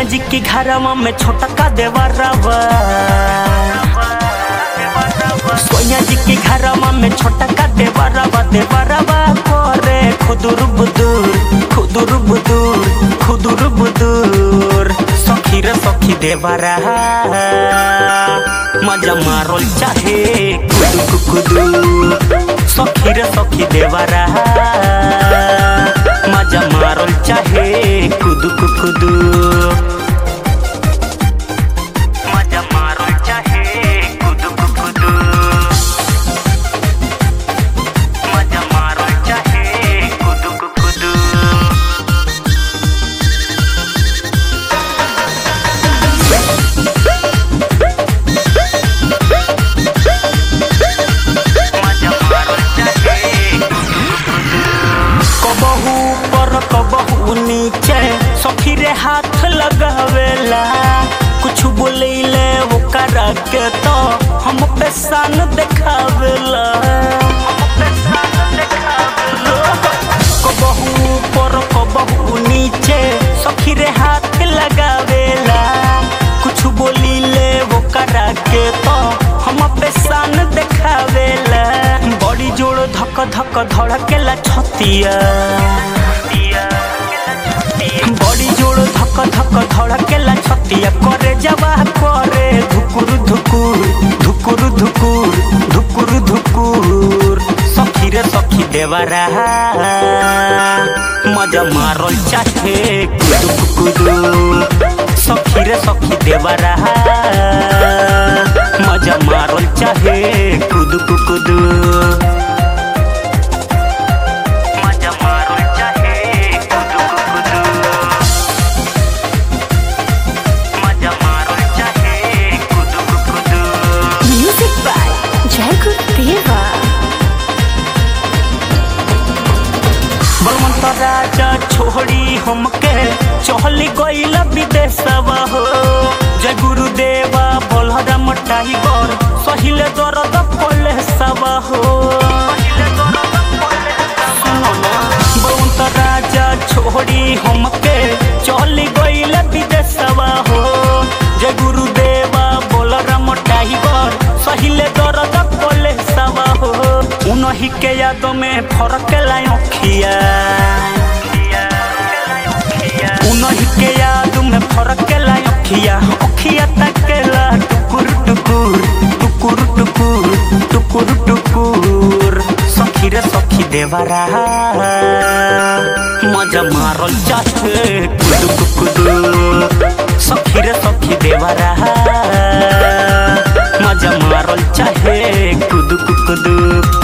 सोनिया जी की घरवा में छोटा का देवरवा सोनिया जी की घरवा में छोटा का देवरवा देवरवा करे खुदुर बुदुर खुदुर बुदुर खुदुर बुदुर सखी रे सखी देवरा मजा मारोल चाहे कुदु कुदु सखी रे सखी देवरा मजा मारोल चाहे कुदु कुदु मजा मारोल चाहे कुदु कुदु मजा मारोल चाहे कुदु कुदु कबहू पर कबहू नीचे सखी रे हाथ लगावेला कुछ बोलेले ओकरा के तो हम पे सान देखावेला कबहू पर कबहू नीचे सखी रे हाथ लगावेला कुछ बोलीले ओकरा के तो हम पे सान देखावेला बड़ी जोड़ धक धक धड़केला छतिया बड़ी जोड़ धक धक धड़केला छतिया करे जवा करे धुकुर धुकुर धुकुर धुकुर धुकुर धुकुर सखी रे सखी देवरा मजा मारोल चाहे कुदु कुदु सखी रे सखी देवरा मजा मारोल चाहे कुदु कुदु मजा मारोल चाहे कुदु कुदु मजा मारोल चाहे कुदु कुदु Music by Jacob Deva. Balwant राजा छोड़ी हमके चहली गईल विदेशवा हो जय गुरुदेवा बलराम टाइगर सहिले दर्द पले सवा हो बलवंत राजा छोड़ी हमके चहली गईल विदेशवा हो जय गुरुदेवा बलराम टाइगर सहिले दर्द पले सवा हो उनही के याद में फरक लाई अखिया उनही के याद में फरक लाई अखिया अखिया तकेला टुकुर टुकुर टुकुर टुकुर टुकुर टुकुर सखी रे सखी देवरा मजा मारल चाहे कुदु कुदु सखी रे सखी देवरा मजा मारल चाहे कुदु कुदु